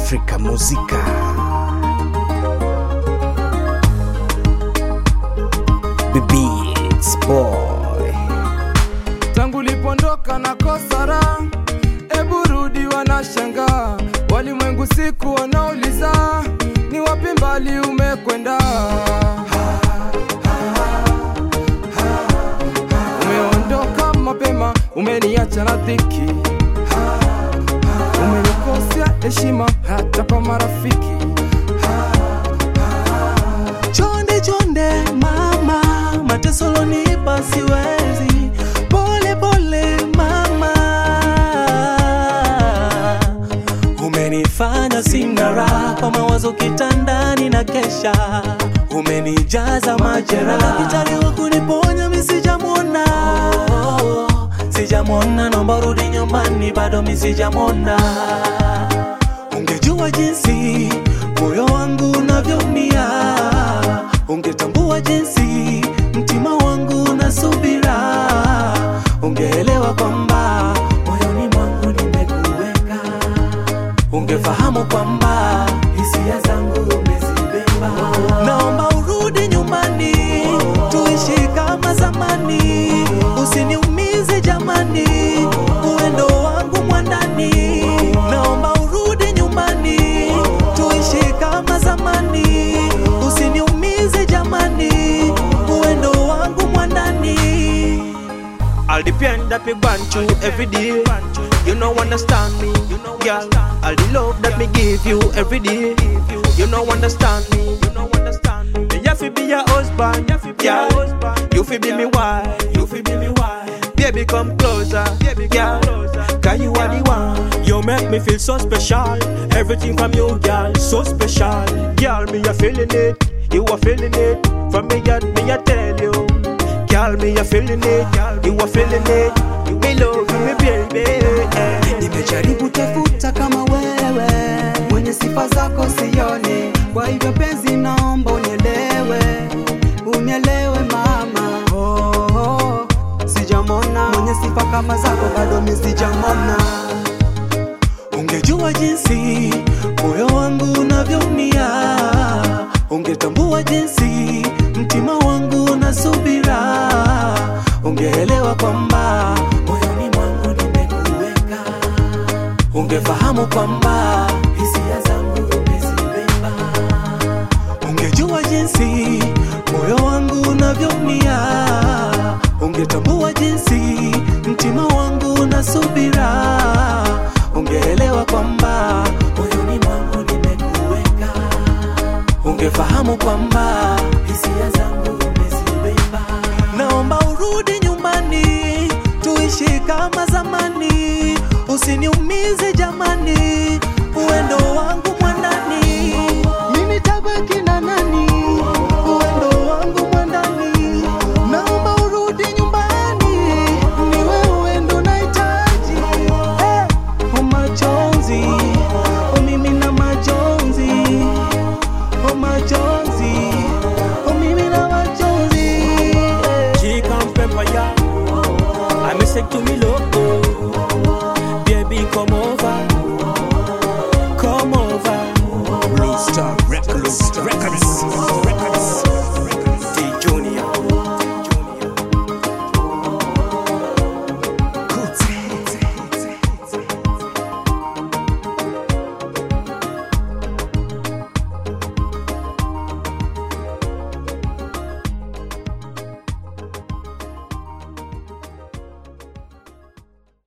Afrika Muzika. Beats boy. tangu lipondoka na kosara ebu rudi wanashangaa walimwengu siku wanauliza ni wapi mbali umekwenda umeondoka mapema umeniacha na dhiki umenikosea heshima hata kwa marafiki Chonde chonde mama, mateso lonipa siwezi. Pole pole mama, umenifanya sina raha kwa mawazo kitandani na kesha, umenijaza majeraha. Daktari wa kuniponya mi sijamwona, sijamwona, naomba rudi nyumbani, bado mi sijamwona. Ungejua jinsi moyo wangu unavyoumia, ungetambua jinsi mtima wangu unasubira, ungeelewa kwamba moyoni mwangu nimekuweka, ungefahamu kwamba hisia zangu umezibeba. Naomba urudi nyumbani, tuishi kama zamani, usiniumize jamani, uendo wangu mwandani. Naomba urudi nyumbani, tuishi kama zamani, usiniumize jamani, uendo wangu mwandani. All the pain that me gone through every day. You know understand me, girl. All the love that me give you every day. You know understand me, you know understand me. Me have to be your husband, girl. You fi be me wife, you fi be me wife. Baby come closer, girl. Cause you are the one. You make me feel so special. Everything from you, girl, so special. Girl, me a feeling it, you are feeling it. From me, God, me a tell you. Girl, me a feeling it, you are feeling it. Me love you, me baby. eh. Nimejaribu tafuta kama wewe mwenye sifa zako sioni, kwa hivyo penzi, naomba unielewe, unielewe mama. Oh, oh, sijamona mwenye sifa kama zako, bado mi sijamona. Ungejua jinsi moyo wangu unavyoumia, ungetambua jinsi mtima wangu unasubira, ungeelewa kwamba moyoni mwangu nimekuweka, ungefahamu kwamba hisia zangu umezibeba. Ungejua jinsi moyo wangu unavyoumia, ungetambua jinsi mtima wangu unasubira, ungeelewa kwamba